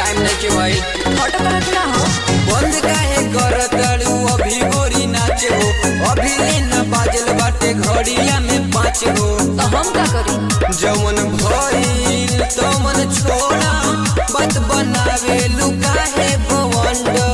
time नहीं के भाई फोटो करत ना हो बंद काहे करतड़ू अभी गोरी नाच हो अभी लेना बाजल बाटे घड़िया में पाँच हो तो हम का करी जवन भइल तमन छोड़ा बात बनावे लुकाहे भवंड